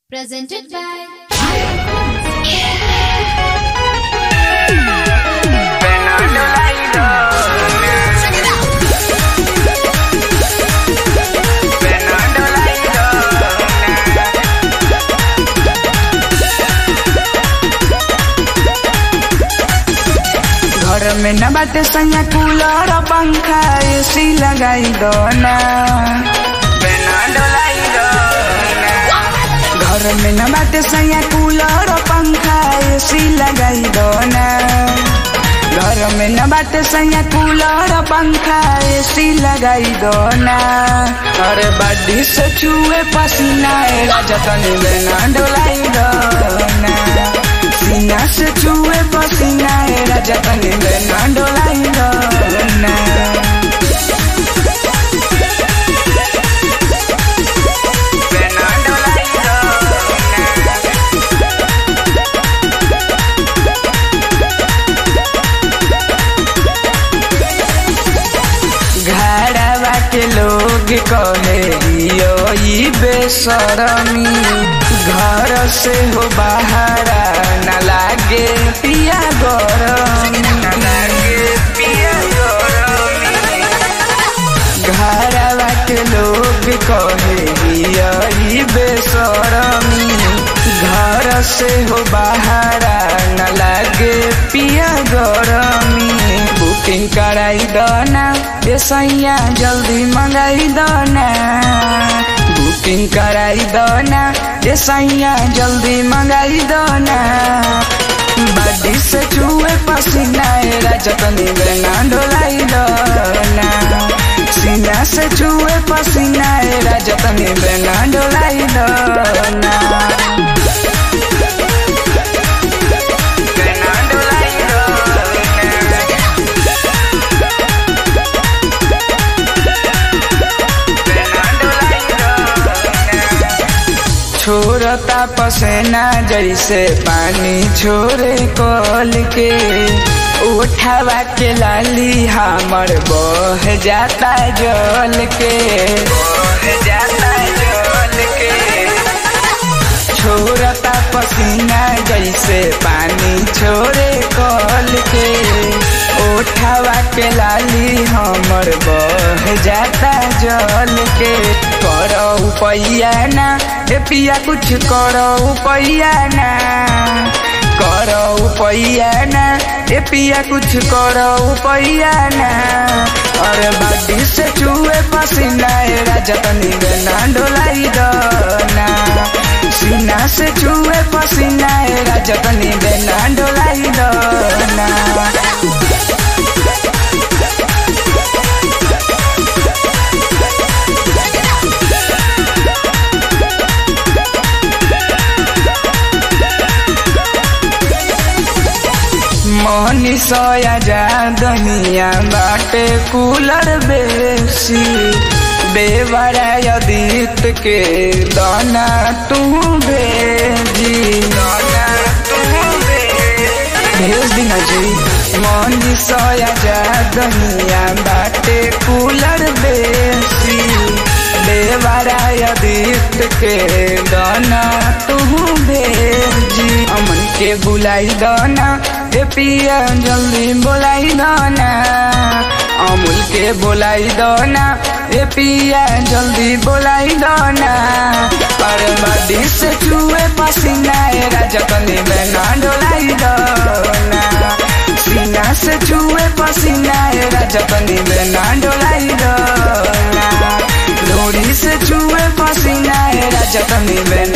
Presented by घर में न बाटे सैया कूलर पंखा एसी लगाई दो ना घर में न बाटे सैया कूलर पंखा एसी लगाई दो ना घर में न बाटे सैया कूलर पंखा एसी लगाई दो ना अरे बड्डी से छुए पसीना ए राजा तनी बेना डोलाई दो ना सीना से छुए पसीना ए राजा तनी बेना डोलाई दो ना बेना डोलाई दो ना घरवा के लोग कहे यो ई बेसरमी घर से हो बाहर न लागे पिया गरम न लागे पिया गरम घरवा के लोग कहे यो ई बेसरमी घर से हो बाहर न लागे पिया गरमी बुकिंग कराई दो ना ए सैया जल्दी मंगाई दो ना बुकिंग कराई दो ना ए सैया जल्दी मंगाई दो ना बड़ी से चूहे पसीना ए राजतनी बेना डोलाई दो ना सीना से चूहे पसीना ए राजतनी बेना डोलाई दो ना बेना डोलाई दो ना छोरता पसेना जैसे पानी छोरे कल के उठावा के लाली हमर बह जाता जल के बह जाता जल के छोरता पसीना जैसे पानी छोरे कल के उठावा के लाली हमर बह जाता जल के करो पैया ना ए पिया कुछ करो पैया ना करो पैया ना ए पिया कुछ करो पैया ना अरे बाडी से चूहे पसीना ए राजा तनी बेना डोलाई दो ना सीना से चूहे पसीना ए राजा तनी बेना डोलाई दो ना मोहनी सोया जा दुनिया बाटे कूलर बेसी बेवरा यदीत के दाना तू भेजी दाना तू भेज दिना जी मोहनी सोया जा दुनिया बाटे कूलर बेसी बेवरा यदीत के दाना तू भेजी अमन के बुलाई दाना ए पिया जल्दी बोलाई दाना अमूल के बोलाई दाना ए पिया जल्दी बोलाई दाना अरे बड़ी से चूहे पसीना ए राजा कनी बेना डोलाई दाना सीना से चूहे पसीना ए राजा कनी बेना डोलाई दाना डोरी से चूहे पसीना ए राजा कनी बेना